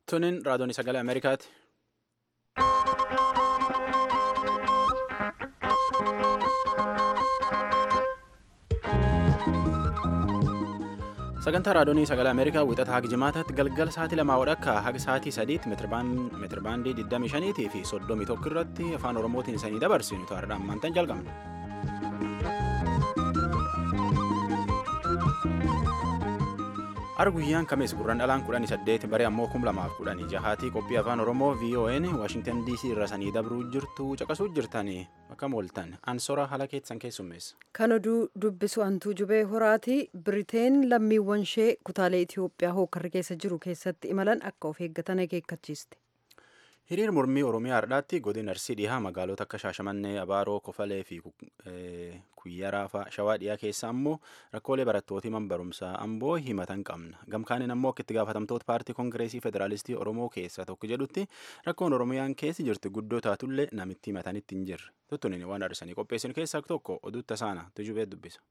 Tuniin raadiyoon sagalee Ameerikaati. Sagantaa raadiyoonii sagalee Ameerikaa wixata haga jimaataatti galgala sa'aatii lamaa wadhakka haga sa'aatii sadiitti meetirabaandii 25 fi 31 irratti afaan Oromootiin isanii dabarsinu ta'aadhaan maantaan jalqabna. Har'a guyyaan kamees gurraan dhalaan kudhanii saddeet bare ammoo kum lamaaf kudhanii jahaatii qophii afaan Oromoo VON Waashingtan DC irra sanii dabruu jirtu caqasuu jirtanii akka mooltan ansora haala keessan keessummeessa. Kan oduu dubbisu hantuu jubee horaati Biriteen lammiiwwan ishee kutaalee Itoophiyaa hookarri keessa jiru keessatti imalan akka of eeggatan akeekkachiiste. Hiriir mormii Oromiyaa har'aatti godina Arsii dhihaa magaalota akka Shaashamannee, Abaaroo, Kofalee fi Kuyyaraa fa'aa Shawaa dhiyaa keessa ammoo rakkoolee barattootii man barumsaa amboo himatan qabna. Gamkaaniin ammoo akka itti gaafatamtoota paartii Kongireesii Federaalistii Oromoo keessaa tokko jedhutti rakkoon Oromiyaan keessi jirti guddoo taatullee namitti himatanitti hin jirre. Tuttunin waan arsanii qopheessinu keessaa tokko oduu tasaana tujubee dubbisa.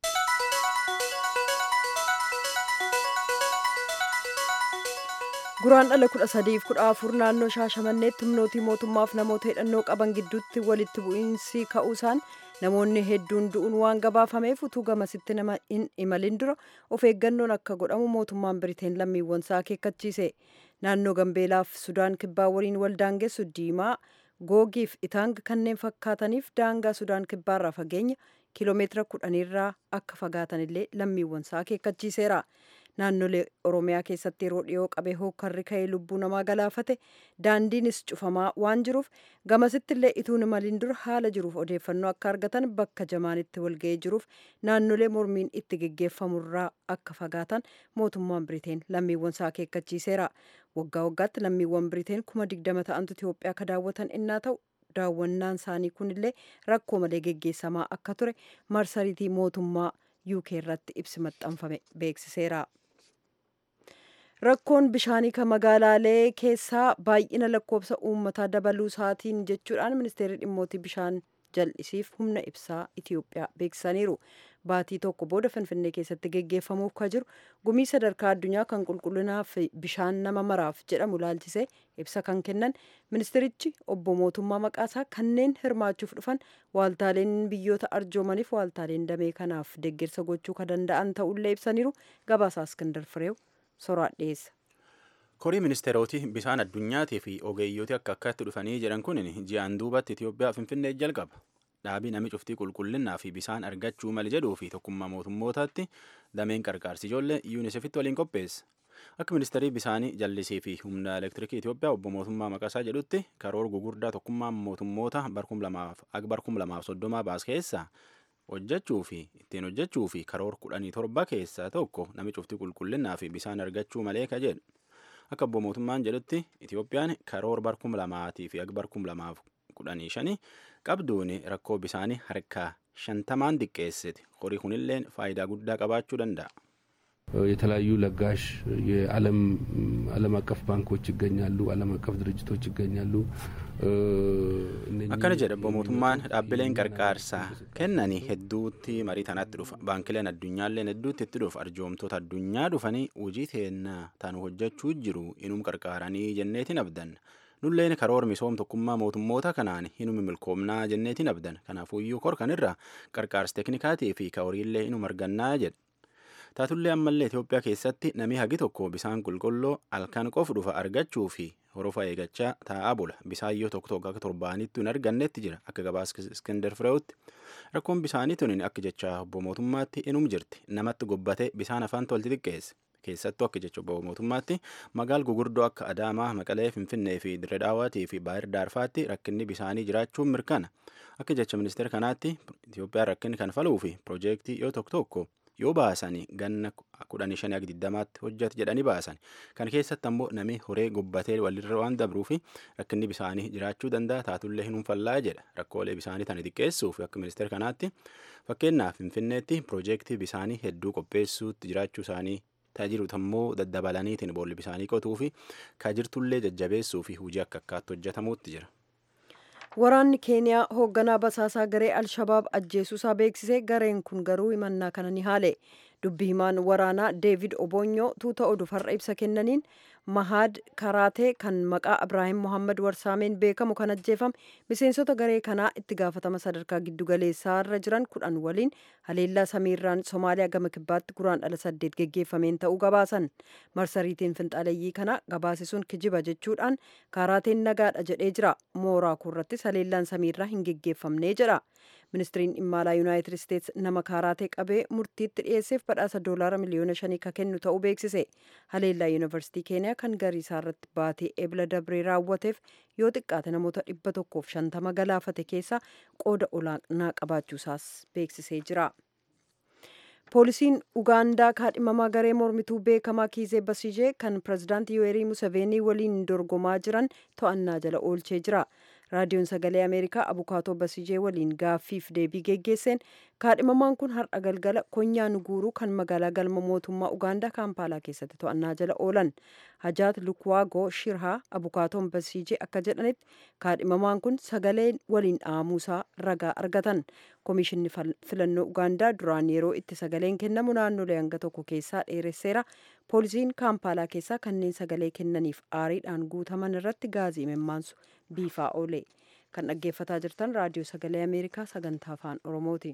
Guraan dhala kudha sadiif kudha afur naannoo Shaashamanneetti humnootii mootummaaf namoota hidhannoo qaban gidduutti walitti bu'iinsi ka'uusaan namoonni hedduun du'uun waan gabaafameef utuu gamasitti nama hin imalin dura of eeggannoon akka godhamu mootummaan Biriteen lammiiwwan isaa akeekkachiise. Naannoo Gambeelaaf Sudaan kibbaa waliin wal daangessu diimaa googiif itaang kanneen fakkaataniif daangaa Sudaan kibbaarraa fageenya kiiloomeetira kudhaniirraa akka fagaatanillee lammiiwwan isaa akeekkachiiseera. Naannolee Oromiyaa keessatti yeroo dhiyoo qabee hookarri ka'ee lubbuu namaa galaafate daandiinis cufamaa waan jiruuf gamasitti illee ituun imaliin dura haala jiruuf odeeffannoo akka argatan bakka jamaanitti walga'ee jiruuf naannolee mormiin itti geggeeffamurraa akka fagaatan mootummaan Biriteen lammiiwwan isaa akeekkachiiseera. Waggaa waggaatti lammiiwwan Biriteen kuma digdama ta'antu Itoophiyaa akka daawwatan innaa ta'u daawwannaan isaanii kunillee rakkoo malee geggeessamaa akka ture marsariitii mootummaa UK irratti ibsi maxxanfame beeksiseera. Rakkoon bishaanii kan magaalaalee keessaa baay'ina lakkoofsa uummataa dabaluu isaatiin jechuudhaan ministeerri dhimmootii bishaan jal'isiif humna ibsaa Itoophiyaa beeksisaniiru. Baatii tokko booda Finfinnee keessatti geggeeffamuuf kan jiru gumii sadarkaa addunyaa kan qulqullinaa fi bishaan nama maraaf jedhamu ilaalchisee ibsa kan kennan ministerichi obbo mootummaa maqaasaa kanneen hirmaachuuf dhufan waaltaaleen biyyoota arjoomaniif waaltaaleen damee kanaaf deeggarsa gochuu kan danda'an ta'ullee ibsaniiru gabaasaa Iskandar Fireew soraan dhiyeessa. Korii ministeerootii bishaan addunyaatii fi ogeeyyooti akka akkatti dhufanii jedhan kun ji'aan duubatti Itoophiyaa Finfinnee jalqaba. Dhaabii nami cuftii qulqullinnaa fi bishaan argachuu mali jedhuu fi tokkummaa mootummootaatti dameen qarqaarsi ijoollee yuunisefitti waliin qopheessa. Akka ministeerii bishaanii jallisii fi humna elektirikii Itoophiyaa obbo mootummaa maqasaa jedhutti karoora gugurdaa tokkummaa mootummoota barkum lamaaf akka barkum lamaaf soddomaa baas keessaa hojjechuu fi ittiin hojjechuu fi karoora kudhanii torba keessaa tokko nami cuftii qulqullinnaa fi bishaan argachuu malee ka jedhu. Akka obbo mootummaan jedhutti Itoophiyaan karoora barkum lamaatii fi akka barkum lamaaf kudhanii shanii qabduun rakkoo bishaanii harkaa shantamaan xiqqeessiti. Horii kunillee faayidaa guddaa qabaachuu danda'a. የተለያዩ ለጋሽ የዓለም ዓለም አቀፍ ባንኮች ይገኛሉ። ዓለም አቀፍ ድርጅቶች ይገኛሉ። akkana jedha obbo mootummaan dhaabbileen qarqaarsaa kennanii hedduutti marii tanatti dhufa baankileen addunyaalleen hedduutti itti dhufa arjoomtoota addunyaa dhufanii hojii teennaa tan hojjechuu jiru inum qarqaaranii jenneetiin abdan nulleen karoora misoom tokkummaa mootummoota kanaan hinumi milkoomnaa jenneetiin abdan kanaafuyyuu kor kanirra qarqaarsa teknikaatii fi horiillee inum argannaa jedha. taatullee ammallee Itoophiyaa keessatti namni hagi tokko bisaan qulqulluu halkan qofu dhufa argachuu fi horofa eegachaa taa'aa bula bisaan yoo tokko tokko akka torbaanitti hin argannetti jira akka gabaas iskender firee'utti rakkoon bisaanii tunin akka jecha obbo mootummaatti inum jirti namatti gobbate bisaan afaan tolti xiqqeesse keessattuu akka jecha obbo mootummaatti magaal gugurdoo akka adaamaa maqalee finfinnee fi diredhaawaatii fi baayir daarfaatti rakkinni bisaanii jiraachuun mirkana akka jecha ministeera kanaatti Itoophiyaan rakkinni kan faluu fi piroojeektii yoo tokko tokko yoo baasanii ganna kudhanii shanii akka digdamaatti hojjetu jedhanii baasan kan keessatti ammoo namni horee gobbatee walirra waan dabruu fi rakkinni bisaanii jiraachuu danda'a taatullee hin hunfallaa jedha rakkoolee bisaanii tana xiqqeessuuf akka ministeera kanaatti fakkeenyaaf finfinneetti piroojeektii bisaanii hedduu qopheessuutti jiraachuu isaanii tajaajilota ammoo daddabalaniitiin boolli bisaanii qotuu fi kaajirtullee jajjabeessuu fi hojii akka akkaatti hojjetamuutti jira. Waraanni Keeniyaa hoogganaa basaasaa garee Alshabaab ajjeesuusaa beeksisee gareen kun garuu himannaa kana ni haale. dubbi himaan waraanaa deevid obonyoo tuuta oduuf har'a ibsa kennaniin mahaad karaatee kan maqaa ibraahim mohammad warsaameen beekamu kan ajjeefame miseensota garee kanaa itti gaafatama sadarkaa giddugaleessaarra jiran kudhan waliin haleellaa samiirraan somaaliyaa gama kibbaatti guraan dhala saddeet geggeeffameen ta'uu gabaasan marsariitiin finxaaleeyyii kana gabaasisuun kijiba jechuudhaan karaateen nagaadha jedhee jira mooraa kurrattis haleellaan samiirraa hin geggeeffamnee jedha ministiriin dhimma alaa yuunaayitid isteets nama kaaraatee qabee murtiitti dhiyeesseef badhaasa doolaara miliyoona shanii ka kennu ta'uu beeksise haleellaa yuunivarsiitii keeniyaa kan gariisaa irratti baatee ebla dabree raawwateef yoo xiqqaate namoota dhibba tokkoof shantama galaafate keessaa qooda olaanaa qabaachuusaas beeksisee jira. poolisiin ugaandaa kaadhimamaa garee mormituu beekamaa kiizee basijee kan pirezidaantii yuweerii museveenii waliin dorgomaa jiran to'annaa jala oolchee jira raadiyoon sagalee ameerikaa abukaatoo basijee waliin gaaffiif deebii geggeesseen kaadhimamaan kun har'a galgala konyaa nuguuruu kan magaalaa galma mootummaa ugaandaa kaampaalaa keessatti to'annaa jala oolan hajaat lukwaagoo shirhaa abukaatoon basijee akka jedhanitti kaadhimamaan kun sagalee waliin dhaamuusaa ragaa argatan koomishinni filannoo ugaandaa duraan yeroo itti sagaleen kennamu naannolee hanga tokko keessaa dheeresseera poolisiin kaampaalaa keessaa kanneen sagalee kennaniif aariidhaan guutaman irratti gaazii mimmaansu biifaa oole kan dhaggeeffataa jirtan raadiyoo sagalee ameerikaa sagantaa afaan oromooti.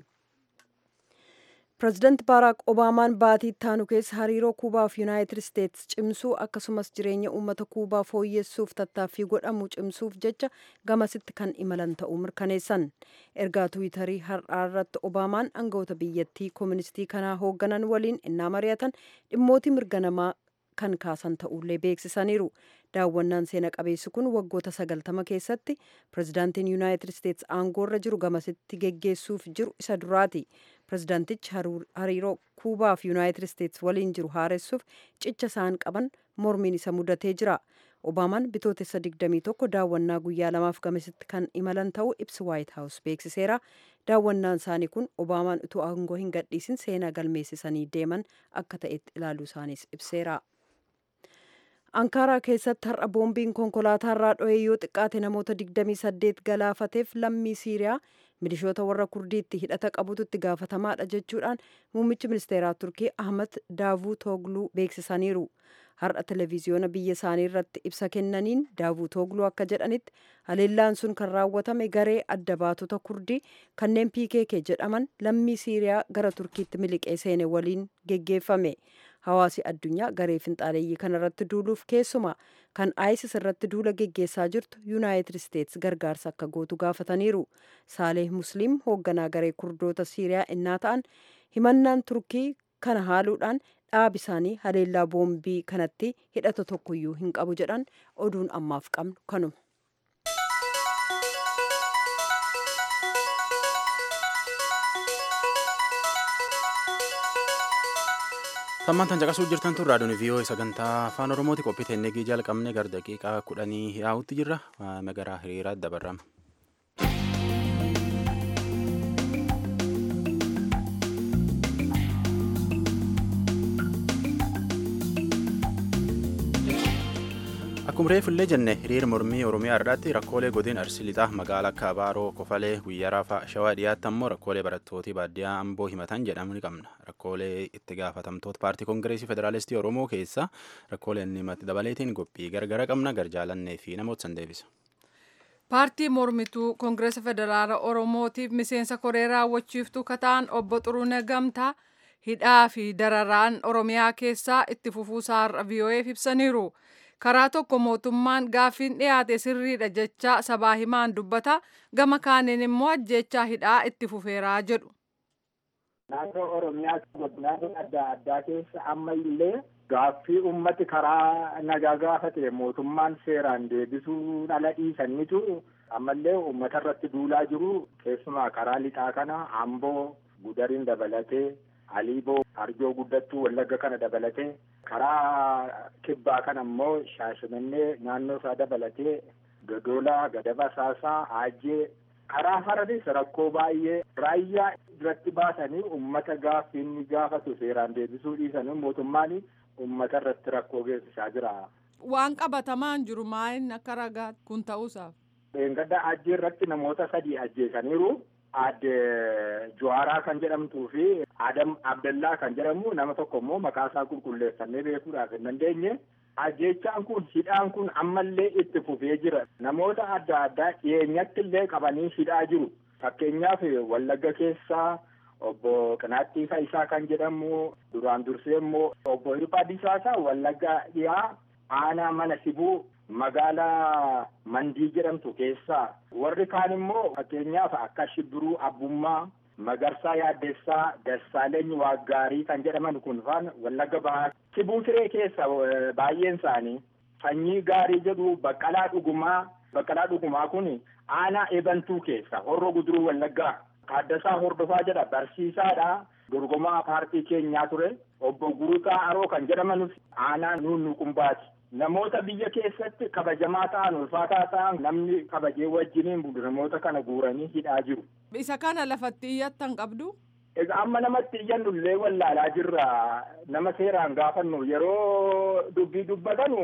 pireezidaanti baaraak obaamaan baatii ittaanu keessa hariiroo kuubaa fi yuunaayitid isteets cimsuu akkasumas jireenya uummata kuubaa fooyyessuuf tattaaffii godhamu cimsuuf jecha gamasitti kan imalan ta'uu mirkaneessan ergaa tuwitarii har'aa irratti obaamaan aangawoota biyyattii kooministii kanaa hoogganan waliin innaa mari'atan dhimmootii mirga namaa kan kaasan ta'ullee beeksisaniiru daawwannaan seena qabeessi kun waggoota sagaltama keessatti pireezidaantiin yuunaayitid isteets aangoorra jiru gamasitti geggeessuuf jiru isa duraati pireezidaantichi hariiroo kuubaa fi yuunaayitid isteets waliin jiru haaressuuf cicha isaan qaban mormiin isa mudatee jira obaamaan bitootessa 21 daawwannaa guyyaa lamaaf gamasitti kan imalan ta'uu ibsi waayit haawus beeksiseera daawwannaan isaanii kun obaamaan utuu aangoo hin gadhiisin seenaa galmeessisanii deeman akka ta'etti ilaaluu isaaniis ibseera. ankaaraa keessatti har'a boombiin konkolaataa irraa dho'ee yoo xiqqaate namoota 28 galaafateef lammii siiriyaa milishoota warra kurdiitti hidhata qabutu itti gaafatamaadha jechuudhaan muummichi ministeeraa turkii ahmad daavuu toogluu beeksisaniiru har'a televiziyoona biyya isaanii irratti ibsa kennaniin daavuu toogluu akka jedhanitti haleellaan sun kan raawwatame garee adda baatota kurdii kanneen pkk jedhaman lammii siiriyaa gara turkiitti miliqee seene waliin geggeeffame hawaasi addunyaa garee finxaaleeyyii kanarratti duuluuf keessumaa kan isis irratti duula geggeessaa jirtu yuunaayitid isteets gargaarsa akka gootu gaafataniiru saaleh musliim hoogganaa garee kurdoota siiriyaa innaa ta'an himannaan turkii kana haaluudhaan dhaabi isaanii haleellaa boombii kanatti hidhata tokkoyyuu hin qabu jedhan oduun ammaaf qabnu kanuma. Sammaan tan caqasuu jirtan tun raadiyoon viiyoo sagantaa afaan oromooti qophii teennegii jalqabne gara daqiiqaa kudhanii yaa'utti jirra magaraa hiriiraa dabarrama. Akkuma reefullee jenne hiriira mormii Oromiyaa irratti rakkoolee godina Arsii Lixaa magaalaa akka Abaaroo, Kofalee, Guyyaa Raafaa, Shawaa dhiyaatti ammoo rakkoolee barattootii baadiyyaa Amboo himatan jedhamu ni qabna. Rakkoolee itti gaafatamtoota paartii Koongireesii Federaalistii Oromoo keessa rakkoolee inni himatti dabaleetiin qophii gargara qabna garjaalannee fi namoota san deebisa. Paartii mormituu Koongireesa Federaala Oromootiif miseensa koree raawwachiiftuu kataan obbo Xuruunee Gamtaa hidhaa fi dararaan Oromiyaa keessaa itti fufuusaa har'a VOA'f ibsaniiru. karaa tokko mootummaan gaaffiin dhiyaate sirriidha jecha sabaa himaan dubbata gama kaaniin immoo ajjechaa hidhaa itti fufeeraa jedhu. Naannoo Oromiyaa godinaalee adda addaa keessa amma illee gaaffii ummati karaa nagaa gaafate mootummaan seeraan deebisuu dhala dhiisanitu ammallee uummata irratti duulaa jiru keessumaa karaa lixaa kana Amboo gudariin dabalatee Aliiboo arjoo guddattuu wallagga kana dabalatee karaa kibbaa kana immoo shaashimannee naannoo isaa dabalatee gadoolaa gadaba saasaa aajjee karaa faranis rakkoo baay'ee raayyaa irratti baasanii ummata gaaffiin gaafatu seeraan deebisuu dhiisanii mootummaan ummata irratti rakkoo geessisaa jira. Waan qabatamaan jiru maa'in akka ragaatti kun ta'uusaaf. Dheengadda ajjee irratti namoota sadii ajjeesaniiru. Aadde Juwaaraa kan jedhamtuu fi Adam Abdallaa kan jedhamu nama tokko immoo maqaa isaa qulqulleeffannee beekuudhaaf hin dandeenye. Ajjechaan kun hidhaan kun ammallee itti fufee jira. Namoota adda addaa dhiyeenyatti illee qabanii hidhaa jiru. Fakkeenyaaf Wallagga keessaa obbo Qinaattii Fayisaa kan jedhamu duraan dursee immoo obbo Hirphaa Disaasaa Wallagga dhiyaa aanaa mana sibuu magaalaa Mandii jedhamtu keessaa warri kaan immoo fakkeenyaaf akka Shibbiruu Abbummaa Magarsaa Yaaddessaa Dassaaleeny Waaggaarii kan jedhaman kun faan Wallagga Bahaa Sibuu Siree keessa baay'een isaanii sanyii gaarii jedhu Baqqalaa Dhugumaa Baqqalaa Dhugumaa kun aanaa eebantuu keessa horro guduruu Wallaggaa Taaddasaa Hordofaa jedha barsiisaadha. Dorgomaa paartii keenyaa ture obbo Gurutaa Aroo kan jedhamanus aanaa nuunnuqumbaati. Namoota biyya keessatti kabajamaa ta'an ulfaataa ta'an namni kabajee wajjiniin bulu namoota kana guuranii hidhaa jiru. Isa kana lafatti iyyattan qabdu? Egaa amma namatti iyyannu illee wallaalaa jirra. Nama seeraan gaafannu yeroo dubbii dubbatanu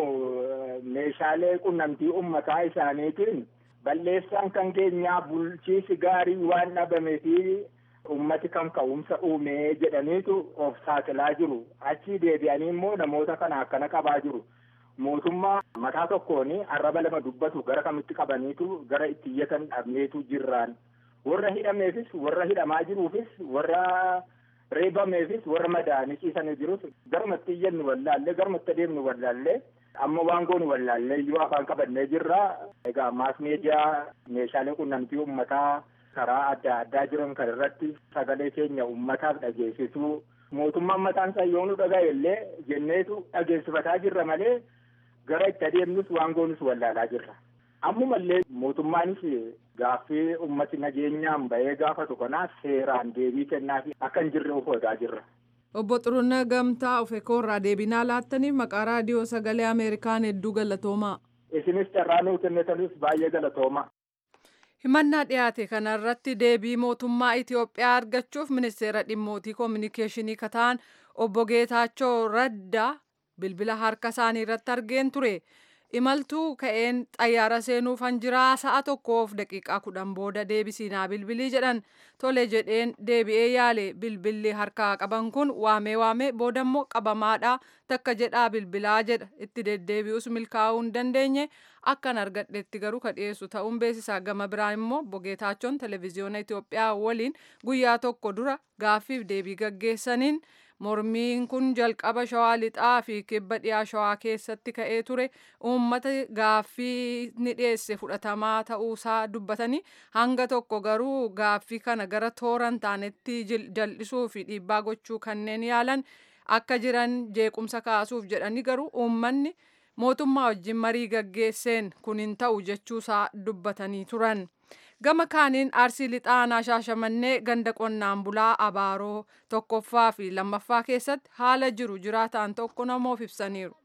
meeshaalee qunnamtii uummataa isaaniitiin balleessaan kan keenyaa bulchiisi gaarii waan dhabamee fi ummati kan ka'umsa uumee jedhaniitu of saaxilaa jiru. Achii deebi'anii immoo namoota kana akkana qabaa jiru. Mootummaa mataa tokkoon arraba lama dubbatu gara kamitti qabaniitu gara itti iyyatan dhabneetu jirraan. Warra hidhameefis warra hidhamaa jiruufis warra reebameefis warra madaa'anii ciisanii jirus garumatti iyyannu wallaallee garumatti adeemnu wallaallee amma waan goonu wallaallee iyyuu afaan qabannee jirra. Egaa maas miidiyaa meeshaalee qunnamtii uummataa karaa adda addaa jiran kan irratti sagalee keenya uummataaf dhageessisuu mootummaan mataan isaa yoo nu dhaga'e illee jenneetu dhageessifataa jirra malee gara itti adeemnus waan goonus wallaalaa jirra. Ammumallee mootummaanis gaaffii ummati nageenyaan bahee gaafatu kanaa seeraan deebii kennaafi akka hin jirre of eegaa jirra. Obbo Xuruunee Gamtaa Ofeekoo irraa deebinaa laattaniif maqaa raadiyoo sagalee Ameerikaan hedduu galatoomaa. Isinis carraa nuu kennitanis baay'ee galatoomaa. Himannaa dhiyaate kanarratti deebii mootummaa Itoophiyaa argachuuf ministeera dhimmootii koominikeeshinii kataan obbo Geetaachoo Raddaa bilbila harka isaanii irratti argeen ture. Imaltuu ka'een xayyaara seenuuf hanjiraa sa'a tokkoof daqiiqaa kudhan booda deebisiinaa bilbilii jedhan tole jedheen deebi'ee yaale bilbilli harkaa qaban kun waamee waamee boodammoo qabamaadha takka jedhaa bilbilaa jedha itti deddeebi'us milkaa'uu hin dandeenye akkan argadhetti garuu ka dhiyeessu ta'uun beeksisaa gama biraa immoo bogeetaachoon televezyiyoona Itoophiyaa waliin guyyaa tokko dura gaaffiif deebii gaggeessaniin mormiin kun jalqaba shawaa lixaa fi kibba dhiyaa shawaa keessatti ka'ee ture uummata gaaffii ni dhiyeesse fudhatamaa ta'uusaa dubbatanii hanga tokko garuu gaaffii kana gara tooran taanetti jal'isuu fi dhiibbaa gochuu kanneen yaalan akka jiran jeequmsa kaasuuf jedhanii garuu uummanni mootummaa wajjin marii gaggeesseen kun hin ta'u jechuusaa dubbatanii turan. gama kaaniin arsii lixaanaa shaashamannee ganda qonnaan bulaa abaaroo tokkoffaa fi lammaffaa keessatti haala jiru jiraataan tokko namoof ibsaniiru.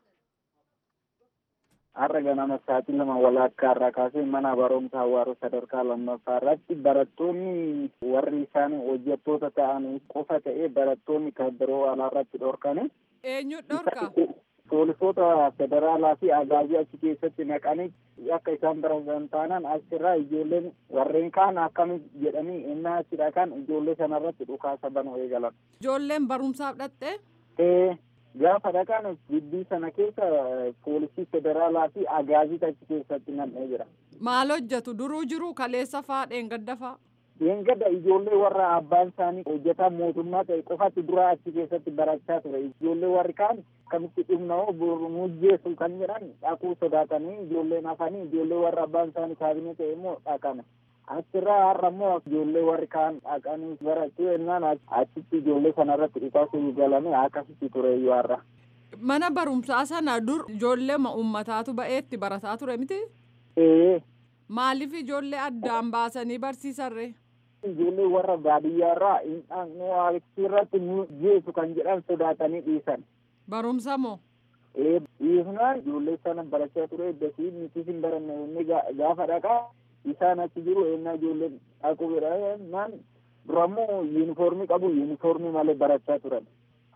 Har'a ganama sa'aatii lama walakkaa irraa kaasee mana barumsaa Hawaaroo sadarkaa lammaffaa irratti barattoonni warri isaan hojjettoota ta'an qofa ta'ee barattoonni kan biroo alaarratti dhorkane. Eenyu dhorka? Poolisoota federaalaa fi agaazii achi keessatti naqanii akka isaan baratan taanaan achirraa ijoolleen warreen kaan akkami jedhanii innaa achidha kan ijoollee sanarratti dhukaasa banuu eegalan. Ijoolleen barumsaaf dhatte? Ee gaafa dhaqan gibbii sana keessa poolisii federaalaa fi agaazii achi keessatti nam'ee jira. Maal hojjetu duruu jiru kaleessa faa dheengadda faa? Dheengadda ijoollee warra abbaan isaanii hojjetaa mootummaa ta'e qofatti dura achi keessatti barachaa ture. Ijoollee warri kaan akkamitti dhumna'oo mujjeessu kan jedhan dhaquu sodaatanii ijoolleen hafanii ijoollee warra abbaan isaanii kaabinee ta'e immoo dhaqan. Achirraa har'a immoo ijoollee warri kaan dhaqanii barachuu ennaan achitti ijoollee sanarratti dhukaasuu galanii akkasitti ture iyyuu har'a. Mana barumsaa sana dur ijoollee uummataatu ba'eetti barataa ture miti? Ee. Maaliif ijoollee addaan baasanii barsiisarre? Ijoollee warra baadiyyaarraa irratti nu jeesu kan jedhan sodaatanii dhiisan. Barumsa moo? Ee dhiisnaan ijoollee sana barachaa ture eddasii nuti hin baranne inni gaafa dhaqaa isaan achi jiru ennaa ijoolleen dhaqu jedhan durammoo yuunifoormii qabu yuunifoormii malee barachaa turan.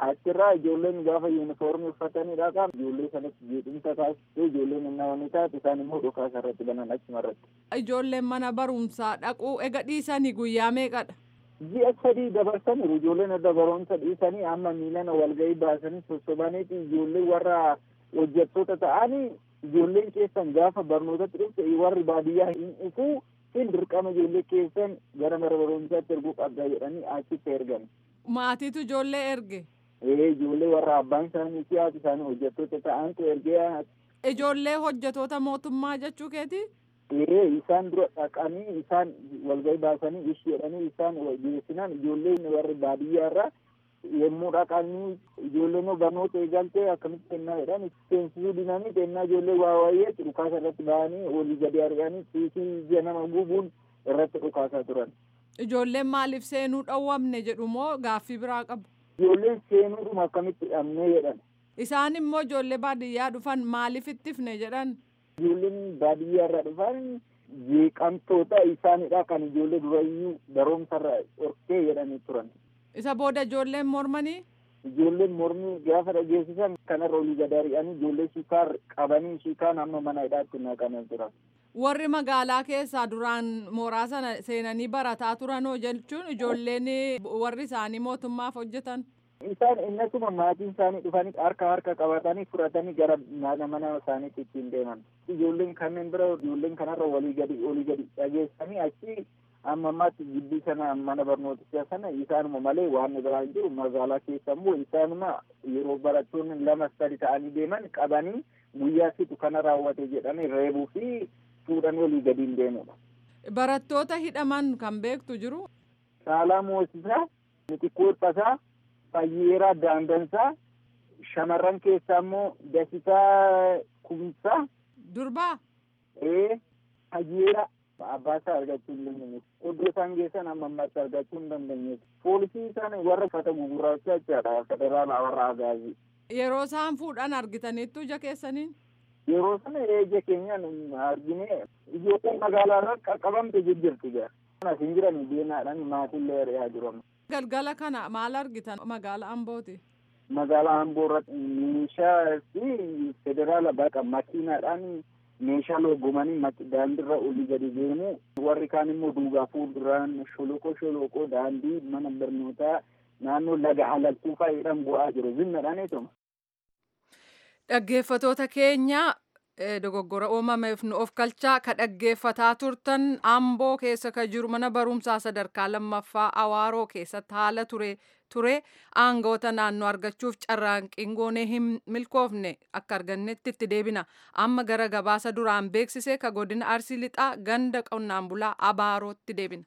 achirraa ijoolleen gaafa yuunifoormii uffatanii dhaqan ijoollee sanatti jeequmsa taasisee ijoolleen innawanii taate isaan immoo dhukaasa irratti banan achuma irratti. Ijoolleen mana barumsaa dhaquu ega dhiisanii guyyaa meeqadha? Ji'a sadii dabarsaniiru ijoolleen adda barumsa dhiisanii amma miilana walgahii baasanii sossobaniiti ijoollee warra hojjettoota ta'anii ijoolleen keessan gaafa barnootatti dhufte warri baadiyyaa hin dhufuu hin dirqama ijoollee keessan gara mana barumsaatti erguu qabda jedhanii achitti ergan. Maatiitu ijoollee erge. Ee ijoollee warra abbaan isaanii fi haati isaanii hojjettoota ta'antu ergee. Ijoollee hojjettoota mootummaa jechuu keeti? Ee isaan dura dhaqanii isaan walgahii baasanii ishi jedhanii isaan geessinan ijoolleen warri baadiyyaa irraa yommuu dhaqanii ijoolleen barnoota eegaltee akkamitti kennaa jedhan seensisuu dinanii kennaa ijoollee waa waayee dhukaasa irratti bahanii olii gadi ari'anii tiisii ija nama gubuun irratti dhukaasaa turan. Ijoolleen maaliif seenuu dhowwamne jedhu moo gaaffii biraa qabu? Ijoolleen seenuudhuma akkamitti dhabnee jedhan. Isaan immoo ijoollee baadiyyaa dhufan maaliif ittifne jedhan? Ijoolleen baadiyyaa irraa dhufan jeeqamtoota isaanidha kan ijoollee durayyuu barumsarra dhorkee jedhanii turan. Isa booda ijoolleen mormanii? Ijoolleen mormii gaafa dhageessisan kanarra olii gad ari'anii ijoollee shikaar qabanii shikaan amma mana hidhaatti naqamee turan. Warri magaalaa keessaa duraan mooraa sana seenanii barataa turanoo jechuun ijoolleen warri isaanii mootummaaf hojjetan. Isaan innasuma maatiin isaanii dhufanii harka harka qabatanii fudhatanii gara mana mana isaaniitti ittiin deeman. Ijoolleen kanneen bira ijoolleen kanarra walii gadi olii gadi dhageessanii achi amma ammaatti gibbii sana mana barnootichaa sana isaanuma malee waan biraa hin jiru magaalaa keessa immoo isaanuma yeroo barattoonni lama sadi ta'anii deeman qabanii guyyaa situ kana raawwate jedhanii reebuu fi fuudhanii olii gadi hin deemudha. Barattoota hidhaman kan beektu jiru. Saalaa Moosisaa, Mitikkuu Dhiphasaa, Fayyeeraa Daandansaa, shamarran keessaa immoo Dasitaa Kumsaa. Durbaa. Ee, Fayyeeraa. abbaa isaa argachuu hin dandeenye iddoo isaan geessan amma ammaatti argachuu hin dandeenye poolisii isaan warra uffata gugurraacha jechaadha federaala warra agaazii. Yeroo isaan fuudhan argitaniittu ija keessaniin. Yeroo sana ija keenyaan argine ijoolleen magaalaa irra qaqqabamte jijjiirti gaa. Kanas hin jiran deemaadhaan maatiillee ari'aa jiru. Galgala kana maal argitan magaalaa Ambooti? Magaalaa Amboo irratti meeshaa fi federaala baqa makiinaadhaan meeshaa loogomanii daandiirra olii gadi deemu warri kaan immoo duugaa fuulduraan sholoqoo sholoqoo daandii mana barnootaa naannoo laga halaltuu fa'aadhaan bu'aa jiru zimmadhaan eetuma. Dhaggeeffatoota keenya dogoggora uumameef nu of kalchaa ka dhaggeeffataa turtan amboo keessa ka jiru mana barumsaa sadarkaa lammaffaa awaaroo keessatti haala ture ture aangoota naannoo argachuuf carraanqiin goonee hin milkoofne akka argannetti itti deebina amma gara gabaasa duraan beeksise ka godina arsii lixaa ganda qonnaan bulaa abaarootti deebina.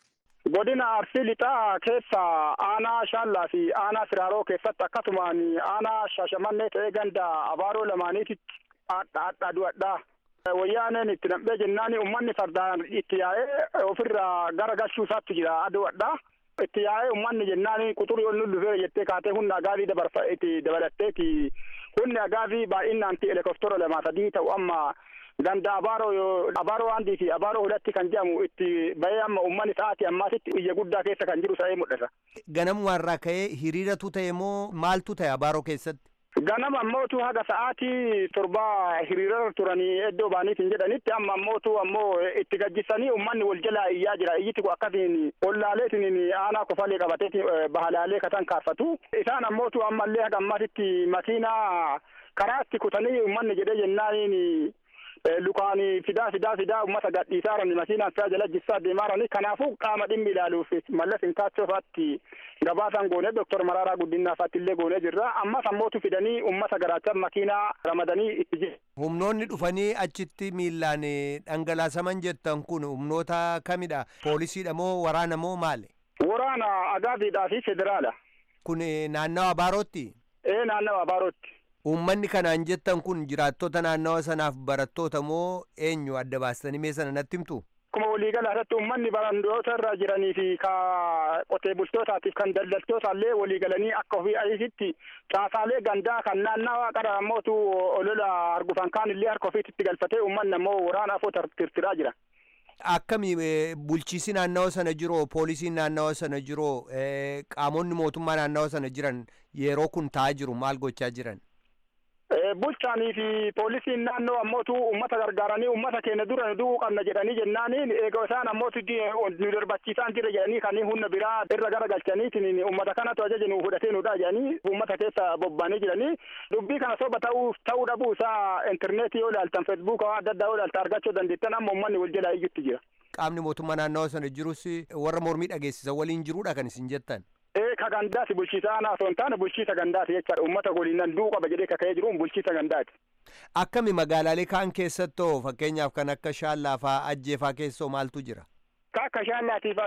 godina arsii lixaa keessa aanaa shaallaa fi aanaa siraaroo keessatti akkasumaan aanaa shaashamannee ta'ee ganda abaaroo lamaaniititti adda adda du'adhaa. Wayyaaneen itti nam'ee jennaan uummanni fardaan itti yaa'ee ofirraa gara galchuu isaatti jira adu'adhaa. Itti yaa'ee uummanni jennaan quxurii ol nullufee jettee kaatee humna agaazii dabarfa itti dabalatteeti humni agaazii baay'inaan helikooftera lama sadii ta'u amma ganda abaaroo abaaroo handii fi abaaroo hudhatti kan jedhamu itti bahee amma uummanni sa'aatii ammaatitti biyya guddaa keessa kan jiru ta'ee mul'ata. Ganamumarraa ka'ee hiriiratu ta'e moo maaltu ta'e abaaroo keessatti? Ganama ammootu haga sa'aatii torbaa hiriira turanii iddoo baaniitiin jedhanitti amma ammootu ammoo itti gajjisanii uummanni wal jalaa iyyaa jira iyyiti kun akkasiin ollaaleetiin aanaa kofalee qabateeti bahalaalee katan kaafatu isaan ammootu ammallee haga ammatitti makiinaa karaatti kutanii uummanni jedhee jennaaniin lukaan fidaa fidaa fidaa ummata gadhiisaarani makiinaan fidaa jala jissaa deemaarani kanaafuu qaama dhimmi ilaaluuf mallas inkaachoofaatti gabaasan goonee doktor maraaraa guddinaafaatti illee goonee jirra ammas ammootu fidanii ummata garaacha makiinaa ramadanii itti jiru. Humnoonni dhufanii achitti miillaan dhangalaasaman jettan kun humnoota kamidha? Poolisiidha moo waraana moo maali? Waraana agaaziidhaa fi federaala. Kun naannawa abaarootti? Ee naannawa abaarootti. Uummanni kanaan jettan kun jiraattota naannawa sanaaf barattoota moo eenyu adda baastanii mee sana natti himtu? Akkuma waliigala irratti uummanni barandoota irra jiranii fi ka qotee bultootaatiif kan daldaltoota illee waliigalanii akka ofii ayisitti caasaalee gandaa kan naannawaa qara ammootu olola argufan kaan illee harka ofiitti galfatee uummanni ammoo waraana afoo tirtiraa jira. Akkami bulchiisi naannawa sana jiru poolisiin naannawa sana jiru qaamonni mootummaa naannawa sana jiran yeroo kun ta'aa jiru maal gochaa jiran? bulchaanii fi poolisiin naannoo ammootu ummata gargaaranii ummata keenya dura nu du'uu qabna jedhanii jennaaniin eega isaan ammootu nu darbachiisaan jira jedhanii kan humna biraa irra gara galchaniitiin ummata kanatu ajaja nu fudhatee nudha jedhanii ummata keessa bobba'anii jiranii dubbii kana soba ta'uu ta'uu dhabuu isaa intarneetii yoo ilaaltan feesbuuka adda addaa yoo ilaaltan argachuu dandeettan amma ummanni wal jalaa iyyutti jira. Qaamni mootummaa naannawa sana jirus warra mormii dhageessisan waliin jiruudha kan isin jettan. ee ka gandaati bulchiisa aanaa osoo hin taane bulchiisa gandaati jechaadha ummata goliinan du'uu qaba jedhee kaka'ee jiruun bulchiisa gandaati. Akkami magaalaalee kaan keessattoo fakkeenyaaf kan akka shaallaa ajjeefaa keessoo maaltu jira? Ka akka shaallaatiif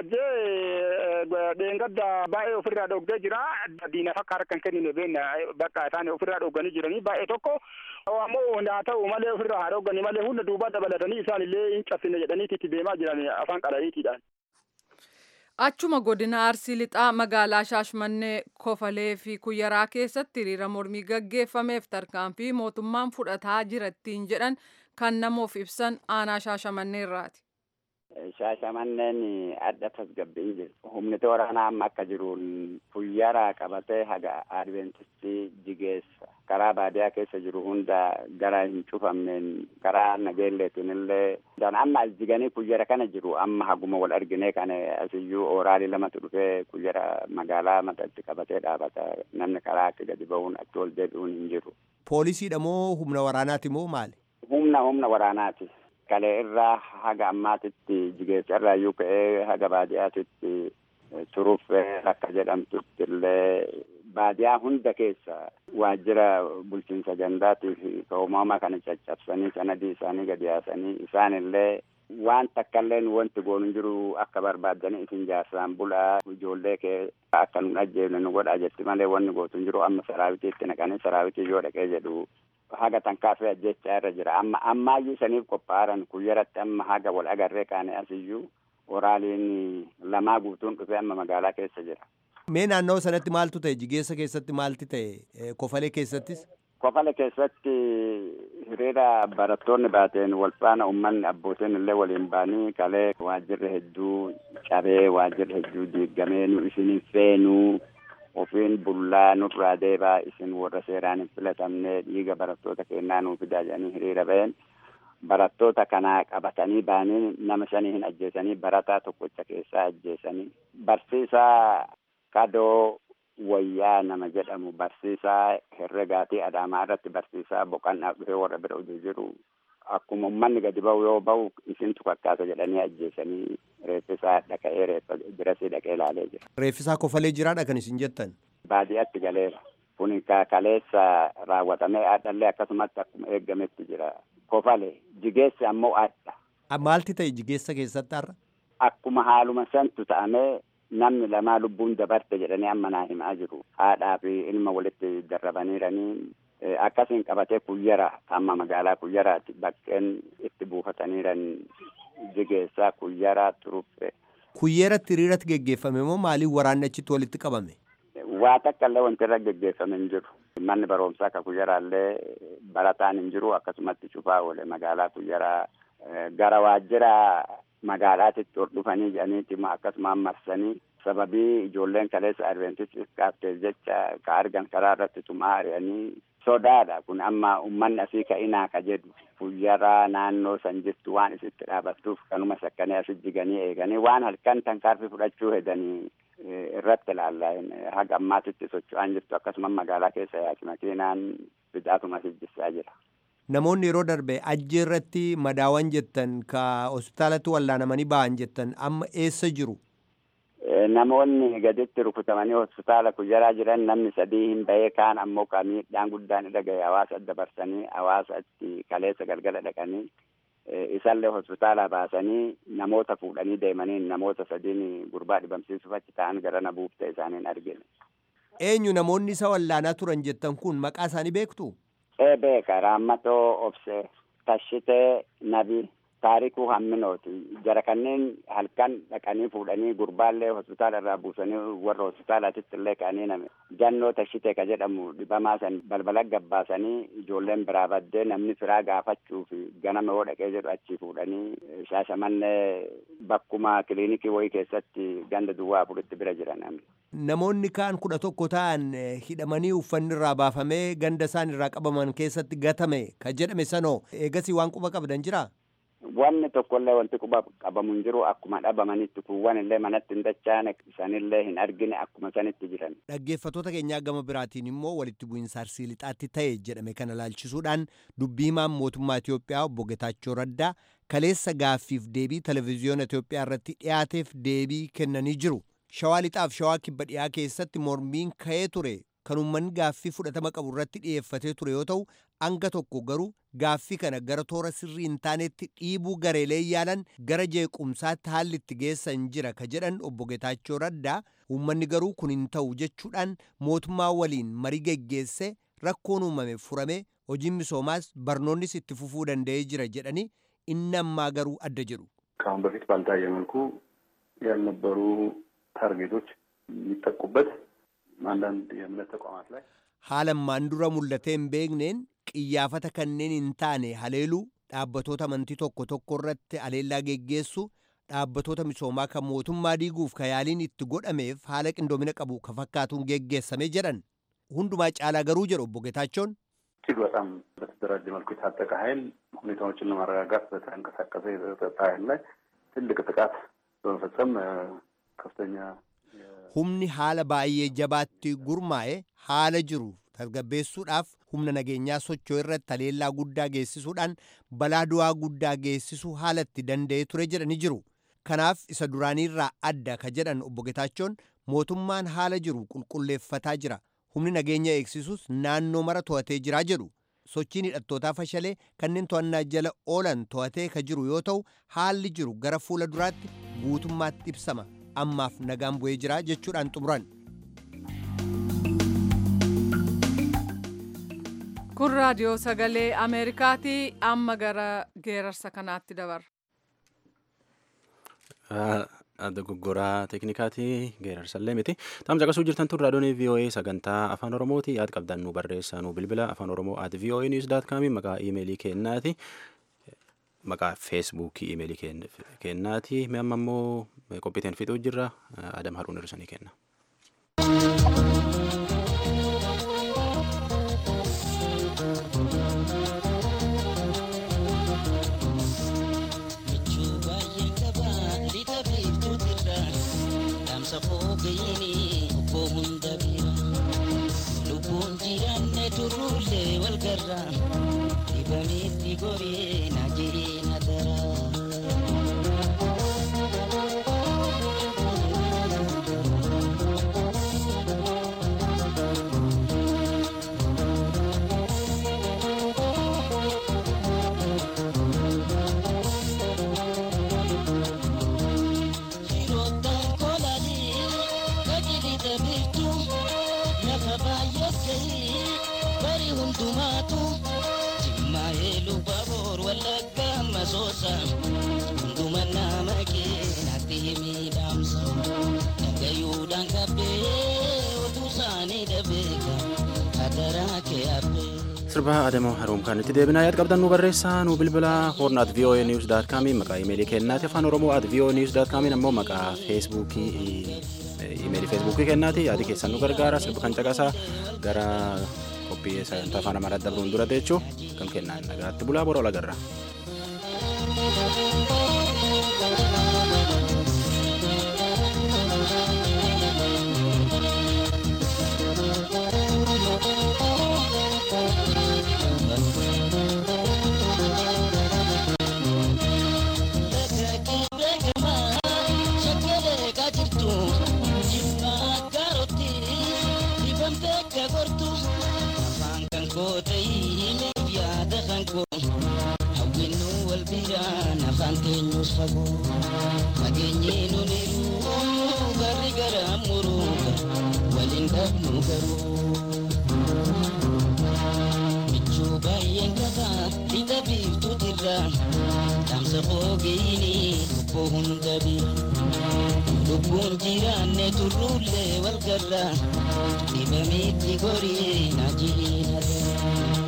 ajjee dheengadda baay'ee ofirraa dhoggee jira diina fakka harka hin kennine beenna bakka isaan ofirraa dhogganii jiranii baay'ee tokko ammoo haa ta'u malee ofirraa haa dhogganii malee hunda duubaa dabalatanii isaan illee hin cabsine jedhaniiti itti deemaa jiran afaan qala'iitiidhaan. Achuma godina Arsii Lixaa magaalaa Shaashmannee Kofalee fi Kuyyaraa keessatti hiriira mormii gaggeeffameef tarkaanfii mootummaan fudhataa jirattiin jedhan kan namoof ibsan aanaa Shaashamanneerraati. Shaashamanneen adda tasgabbiin jiru. Humni waraanaa amma akka jiruun Kuyyaraa qabatee haga Adventistii jigeessa. Karaa baadiyaa keessa jiru hunda gara hin cufamneen karaa nageelleetiin illee amma as jiganii kuyyara kana jiru amma haguma wal argine kana asiyyuu ooraalii lamatu dhufee kuyyara magaalaa matatti qabatee dhaabata namni karaa akka gadi ba'uun achi ol deebi'uun hin jiru. Poolisiidha moo humna waraanaati moo maali? Humna humna waraanaati. Kalee irraa haga ammaatitti jigeessa irraa iyyuu ka'ee haga baadiyyaatitti turuuf akka jedhamtutti illee baadiyaa hunda keessa waajjira bulchiinsa gandaatii fi uumama kana caccabsanii sanadii isaanii gadi yaasanii isaan illee waan takkaillee wanti goonu jiru akka barbaadanii isin jaarsaan bulaa ijoollee kee akka nu ajjeefne nu godhaa jetti malee wanni gootu jiru amma saraawitiitti naqanii saraawitii yoo dhaqee jedhu haga tankaafee ajjechaa irra jira amma ammaayyuu saniif qophaa'an kuyyaratti amma haga wal agarree kaane asiyyuu waraaliin lamaa guutuun dhufee amma magaalaa keessa jira. Mee naannoo sanatti maaltu ta'e jigeessa keessatti maalti ta'e kofalee keessattis? Kofale keessatti hiriira barattoonni baateen wal faana uummanni abbootiin illee waliin baanii kalee waajjirri hedduu cabee waajjirri hedduu diigamee nu isin feenuu ofiin bullaa nurraa deebaa isin warra seeraan hin filatamne dhiiga barattoota kennaa nuu fidaa jedhanii hiriira ba'een barattoota kanaa qabatanii baanii nama shanii hin ajjeesanii barataa tokkocha keessaa ajjeesanii barsiisaa kadoo wayyaa nama jedhamu barsiisaa herregaatii adaamaa irratti barsiisaa boqannaa dhufee warra bira oduu jiru akkuma ummanni gadi ba'u yoo ba'u isintu fakkaata jedhanii ajjeesanii reeffisaa dhaqa'ee reeffa birasii dhaqee ilaalee jira. Reeffisaa kofalee jiraadha kan isin jettan. Baadiyyaatti galeera. Kun kaleessa raawwatamee addallee akkasumatti akkuma eeggametti jira. Kofale jigeessi ammoo adda. Maalti ta'e jigeessa keessatti har'a? Akkuma haaluma santu ta'amee namni lamaa lubbuun dabarte jedhanii amma naa himaa jiru. Haadhaa fi ilma walitti darrabaniiranii akkasiin qabatee kuyyara amma magaalaa kuyyaraati bakkeen itti buufataniiran jigeessaa kuyyaraa turuffe. Kuyyeeratti hiriiratti geggeeffame moo maaliif waraanni achitti walitti qabame? Waa takka illee wanti irra geggeeffame hin jiru. Manni barumsaa akka kuyyaraallee barataan hin jiru akkasumatti cufaa oole magaalaa kuyyaraa gara waajjira magaalaatitti ol dhufanii jedhaniiti akkasumaan marsanii sababii ijoolleen kaleessa adventistis kaafteef jecha ka argan karaa irratti tumaa ari'anii sodaadha kun amma ummanni asii ka'inaa ka jedhu kuyyaraa naannoo san jirtu waan isitti dhaabattuuf kanuma sakkanii asi jiganii eeganii waan halkan tankaarfi fudhachuu hedanii irratti ilaalla haga ammaatitti socho'aan jirtu akkasuma magaalaa keessa yaaki makiinaan bidaatuma sijjisaa jira. Namoonni yeroo darbe ajjii irratti madaawan jettan ka hospitaalatti wallaanamanii ba'an jettan amma eessa jiru? Namoonni gaditti rukutamanii hospitaala kuyyaraa jiran namni sadii hin bahee kaan ammoo ka miidhaan guddaan irra gahe hawaasa dabarsanii hawaasatti kaleessa galgala dhaqanii isallee hospitaala baasanii namoota fuudhanii deemanii namoota sadiin gurbaa dhibamsiisuuf achi ta'an gara na buufte isaaniin argine. Eenyu namoonni isa wallaanaa turan jettan kun maqaa isaanii beektu? Ee beeka Raammatoo Obsee Tashitee Nabii taarikuu hamminooti jara kanneen halkan dhaqanii fuudhanii gurbaallee hospitaala irraa buusanii warra hospitaalaatitti illee ka'anii name jannoo tashite ka jedhamu dhibamaa san balbala gabbaasanii ijoolleen biraa baddee namni firaa gaafachuu fi ganama yoo dhaqee jedhu achii fuudhanii shaashamannee bakkuma kiliinikii wayii keessatti ganda duwwaa afuritti bira jiran namni. Namoonni kaan kudha tokko ta'an hidhamanii uffanni irraa baafamee ganda isaan irraa qabaman keessatti gatame ka jedhame sanoo eegasii waan quba qabdan jiraa? Wanni tokkollee wanti quba qabamu hin jiru akkuma dhabamanitti kuuwwan illee manatti hin dachaane sanillee hin argine akkuma sanitti jiran. Dhaggeeffattoota keenyaa gama biraatiin immoo walitti bu'iinsa arsii lixaatti ta'e jedhame kana laalchisuudhaan dubbii himaan mootummaa Itoophiyaa obbo Getaachoo Raddaa kaleessa gaaffiif deebii televezyiyoona Itoophiyaa irratti dhiyaateef deebii kennanii jiru. Shawaa lixaaf shawaa kibba dhiyaa keessatti mormiin ka'ee ture kan uummanni gaaffii fudhatama qabu irratti dhiyeeffatee ture yoo ta'u hanga tokko garuu gaaffii kana gara toora sirrii hin taanetti dhiibuu gareelee yaalan gara jeequmsaatti haalli itti geessan jira ka jedhan obbo Getaachoo Raddaa uummanni garuu kun hin ta'u jechuudhaan mootummaa waliin marii geggeesse rakkoon uumame furame hojiin misoomaas barnoonnis itti fufuu danda'ee jira jedhanii inni ammaa garuu adda jedhu. ከአሁን በፊት ባልታየ መልኩ ያልነበሩ ታርጌቶች የሚጠቁበት አንዳንድ የእምነት ተቋማት ላይ haalammaan dura mul'atee hin beekneen qiyyaafata kanneen hin taane haleeluu dhaabbatoota amantii tokko tokko irratti haleellaa geggeessu dhaabbatoota misoomaa kan mootummaa diiguuf ka yaaliin itti godhameef haala qindoomina qabu ka fakkaatuun geggeessame jedhan hundumaa caalaa garuu jedhu obbo Getaachoon እጅግ በጣም በተደራጀ መልኩ የታጠቀ ኃይል ሁኔታዎችን ለማረጋጋት በተንቀሳቀሰ የጸጥታ ኃይል ላይ ትልቅ ጥቃት በመፈጸም ከፍተኛ humni haala baay'ee jabaatti gurmaa'e haala jiru tasgabbeessuudhaaf humna nageenyaa socho'u irratti haleellaa guddaa geessisuudhaan balaa du'aa guddaa geessisuu haala itti danda'ee ture jedhani jiru. Kanaaf isa duraaniirraa adda ka jedhan obbo Getaachoon mootummaan haala jiru qulqulleeffataa jira. Humni nageenya eegsisuus naannoo mara to'atee jiraa jedhu. Sochiin hidhattootaa fashalee kanneen to'annaa jala oolan to'atee ka jiru yoo ta'u haalli jiru gara fuula duraatti guutummaatti ibsama. ammaaf nagaan bu'ee jira jechuudhaan xumuran. kun raadiyoo sagalee ameerikaati amma gara geerarsa kanaatti dabarra. dogoggoraa teeknikaatii geerarsallee miti taam caqasuu jirtan tun raadiyoon voa sagantaa afaan oromooti yaad qabdan nu barreessaa nu bilbila afaan oromoo at voa news daat kaami maqaa iimeelii kennaati maqaa feesbuukii iimeelii kennaati mi amma immoo qophiiteen fixuu jirra adam haruun hirrisanii kenna. Lubbuun jiraanne turruullee wal garraa dibameetti goree na jiree na daraa. masoosa hunduma nama keenatti miidhamsa dhagayuudhaan qabbee oduu isaanii dhabeeka hadaraa kee habbee. sirba adamoo haruum kan itti deebinaa yaad qabdan nu barreessaa nu bilbila horn at voa news daat kaamiin maqaa imeelii kennaati afaan oromoo at voa news daat kaamiin ammoo maqaa feesbuukii imeelii feesbuukii kennaati yaadi keessan nu gargaara sirba kan caqasaa gara qophii sagantaa afaan amaaraa dabruun dura jechuu kan kennaan nagaatti bulaa bora olagarra. afaan keenyus fagoo fageenyee nuniru garri gara muruuga waliin dhabnu garuu michuu baay'een qaba lixa biiftuutirra keessa qoogeeyini lubbuu hunda bira lubbuun jiraanne turruullee wal garra dhibamitti gorii na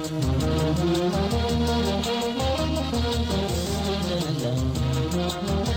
jihinarra